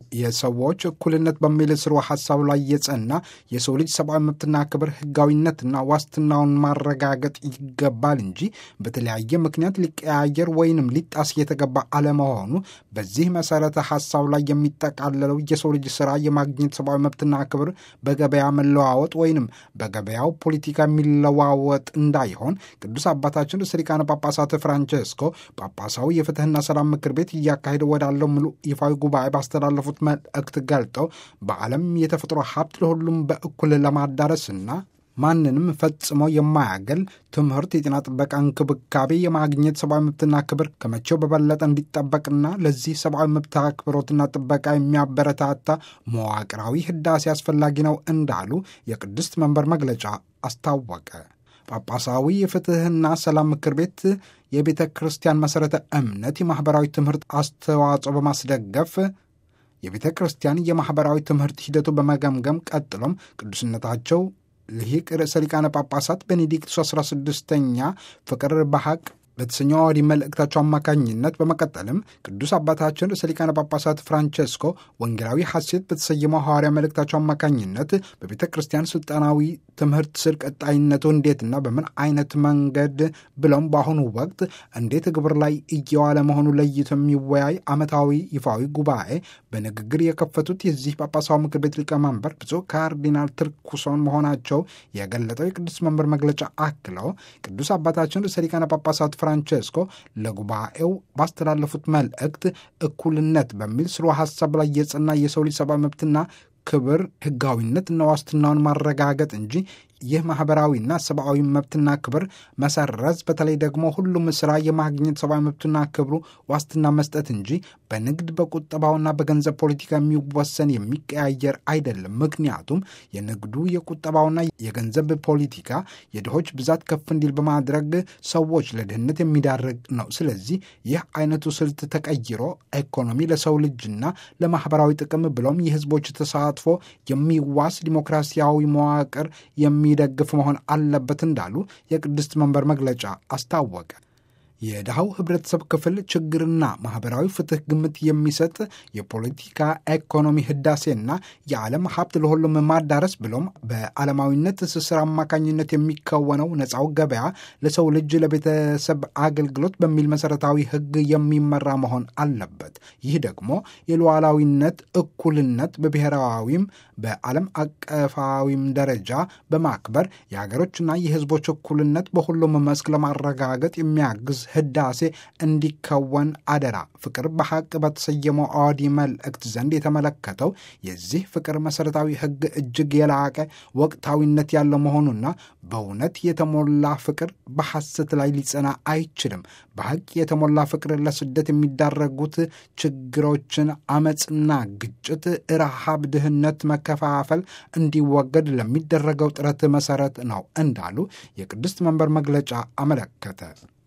የሰዎች እኩልነት በሚል ስሩ ሀሳብ ላይ የጸና የሰው ልጅ ሰብአዊ መብትና ክብር ህጋዊነትና ዋስትናውን ማረጋገጥ ይገባል እንጂ በተለያየ ምክንያት ሊቀያየር ወይንም ሊጣስ የተገባ አለመሆኑ በዚህ መሰረተ ሀሳብ ላይ የሚጠቃለለው የሰው ልጅ ስራ የማግኘት ሰብአዊ መብትና ክብር በገበያ መለዋወጥ ወይንም በገበያው ፖለቲካ የሚለዋወጥ እንዳይሆን ቅዱስ አባታችን ርዕሰ ሊቃነ ጳጳሳት ፍራንቸስኮ ጳጳሳዊ የፍትህና ሰላም ምክር ቤት እያካሄደ ወዳለው ሙሉ ይፋዊ ጉባኤ ባስተላለፉት መልእክት ገልጠው በዓለም የተፈጥሮ ሀብት ለሁሉም በእኩል ለማዳረስና ማንንም ፈጽሞ የማያገል ትምህርት፣ የጤና ጥበቃ እንክብካቤ የማግኘት ሰብአዊ መብትና ክብር ከመቼው በበለጠ እንዲጠበቅና ለዚህ ሰብአዊ መብት አክብሮትና ጥበቃ የሚያበረታታ መዋቅራዊ ህዳሴ አስፈላጊ ነው እንዳሉ የቅድስት መንበር መግለጫ አስታወቀ። ጳጳሳዊ የፍትህና ሰላም ምክር ቤት የቤተ ክርስቲያን መሠረተ እምነት የማኅበራዊ ትምህርት አስተዋጽኦ በማስደገፍ የቤተ ክርስቲያን የማኅበራዊ ትምህርት ሂደቱ በመገምገም ቀጥሎም ቅዱስነታቸው ልሂቅ ርዕሰ ሊቃነ ጳጳሳት ቤኔዲክቱስ 16ኛ ፍቅር በሐቅ በተሰኘው አዋዲ መልእክታቸው አማካኝነት በመቀጠልም ቅዱስ አባታችን ርዕሰ ሊቃነ ጳጳሳት ፍራንቸስኮ ወንጌላዊ ሐሴት በተሰየመው ሐዋርያ መልእክታቸው አማካኝነት በቤተ ክርስቲያን ስልጣናዊ ትምህርት ስር ቀጣይነቱ እንዴትና በምን አይነት መንገድ ብለውም በአሁኑ ወቅት እንዴት ግብር ላይ እየዋለ መሆኑ ለይቶ የሚወያይ ዓመታዊ ይፋዊ ጉባኤ በንግግር የከፈቱት የዚህ ጳጳሳዊ ምክር ቤት ሊቀመንበር ብፁዕ ካርዲናል ትርኩሶን መሆናቸው የገለጠው የቅዱስ መንበር መግለጫ አክለው ቅዱስ አባታችን ርዕሰ ሊቃነ ጳጳሳት ፍራንቸስኮ ለጉባኤው ባስተላለፉት መልእክት እኩልነት በሚል ስሩ ሀሳብ ላይ የጸና የሰው ልጅ ሰብአዊ መብትና ክብር ህጋዊነትና ዋስትናውን ማረጋገጥ እንጂ ይህ ማህበራዊና ሰብአዊ መብትና ክብር መሰረዝ በተለይ ደግሞ ሁሉም ስራ የማግኘት ሰብአዊ መብትና ክብሩ ዋስትና መስጠት እንጂ በንግድ በቁጠባውና በገንዘብ ፖለቲካ የሚወሰን የሚቀያየር አይደለም። ምክንያቱም የንግዱ የቁጠባውና የገንዘብ ፖለቲካ የድሆች ብዛት ከፍ እንዲል በማድረግ ሰዎች ለድህነት የሚዳርግ ነው። ስለዚህ ይህ አይነቱ ስልት ተቀይሮ ኢኮኖሚ ለሰው ልጅና ለማህበራዊ ጥቅም ብሎም የህዝቦች ተሳትፎ የሚዋስ ዲሞክራሲያዊ መዋቅር የሚ የሚደግፍ መሆን አለበት እንዳሉ የቅድስት መንበር መግለጫ አስታወቀ። የድሃው ህብረተሰብ ክፍል ችግርና ማህበራዊ ፍትህ ግምት የሚሰጥ የፖለቲካ ኢኮኖሚ ህዳሴና የዓለም ሀብት ለሁሉም ማዳረስ ብሎም በዓለማዊነት ትስስር አማካኝነት የሚከወነው ነፃው ገበያ ለሰው ልጅ ለቤተሰብ አገልግሎት በሚል መሰረታዊ ህግ የሚመራ መሆን አለበት። ይህ ደግሞ የሉዓላዊነት እኩልነት በብሔራዊም በዓለም አቀፋዊም ደረጃ በማክበር የሀገሮችና የህዝቦች እኩልነት በሁሉም መስክ ለማረጋገጥ የሚያግዝ ህዳሴ እንዲከወን አደራ። ፍቅር በሐቅ በተሰየመው አዋዲ መልእክት ዘንድ የተመለከተው የዚህ ፍቅር መሠረታዊ ህግ እጅግ የላቀ ወቅታዊነት ያለው መሆኑና በእውነት የተሞላ ፍቅር በሐሰት ላይ ሊጸና አይችልም። በሐቅ የተሞላ ፍቅር ለስደት የሚዳረጉት ችግሮችን፣ አመፅና ግጭት፣ ረሃብ፣ ድህነት፣ መከፋፈል እንዲወገድ ለሚደረገው ጥረት መሠረት ነው እንዳሉ የቅድስት መንበር መግለጫ አመለከተ።